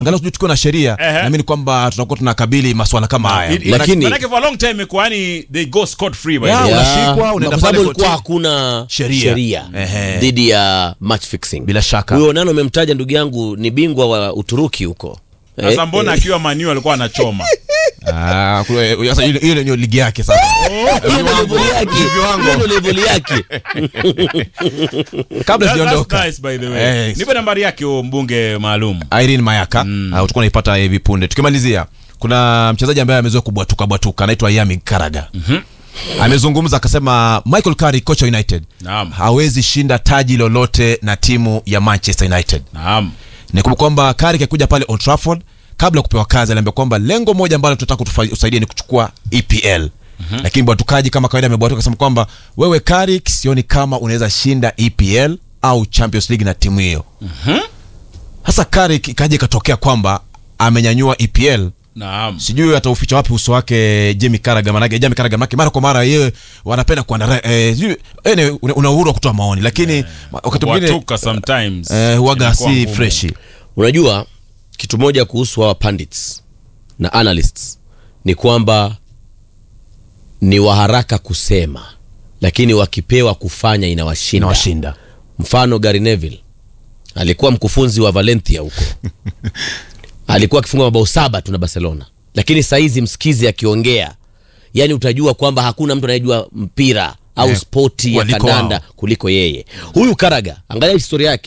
angalau sijui tukiwa na sheria Ehe. naamini kwamba tutakuwa tunakabili maswala kama haya It- it- Lakini- manake for a long time imekuwa yani they go scot free by Yeah, the way. unashikwa, Ya, unaenda kwa sababu pale ilikuwa kotini. hakuna Sheria. sheria Ehe. dhidi ya match fixing. bila shaka Huyo nano umemtaja ndugu yangu ni bingwa wa Uturuki huko. Sasa Eh, mbona akiwa Manu alikuwa anachoma Ah, kule- sasa ile ile ndio ligi yake sasa hiyo ndio level yake. Hiyo ndio level yake. kabla That- sijaondoka that's nice by the way Eh, nipe nambari yake huyo mbunge maalum Irene Mayaka mm. uh, utakuwa unaipata hivi punde. Tukimalizia, kuna mchezaji ambaye amezoea kubwatuka bwatuka anaitwa Yami Karaga mm-hmm. amezungumza akasema Michael Carrick kocha wa United Naam. hawezi shinda taji lolote na timu ya Manchester United. naam Nikumbuka kwamba Carrick akuja pale Old Trafford kabla ya kupewa kazi aliambia kwamba lengo moja ambalo tunataka kutusaidia ni kuchukua EPL. Mm-hmm. Lakini bwatukaji kama kawaida amebwatuka akasema kwamba wewe Carrick, sioni kama unaweza shinda EPL au Champions League na timu hiyo. Sasa Carrick ikaja ikatokea kwamba amenyanyua EPL naam sijui atauficha wapi uso wake Jamie Carragher manake Jamie Carragher manake mara kwa mara yeye wanapenda kuandara eh, sijui eh, una una uhuru wa kutoa maoni lakini wakati mwingine watuka sometimes eh, huwaga inakuwa si ngumu. freshi Unajua kitu moja kuhusu hawa pundits na analysts ni kwamba ni waharaka kusema, lakini wakipewa kufanya inawashinda. inawashinda Mfano Gary Neville alikuwa mkufunzi wa Valencia huko, alikuwa akifunga mabao saba tu na Barcelona, lakini saizi msikizi akiongea, yani utajua kwamba hakuna mtu anayejua mpira au Eh, spoti ya waliko kandanda wao. kuliko yeye. Huyu Karaga, angalia historia yake,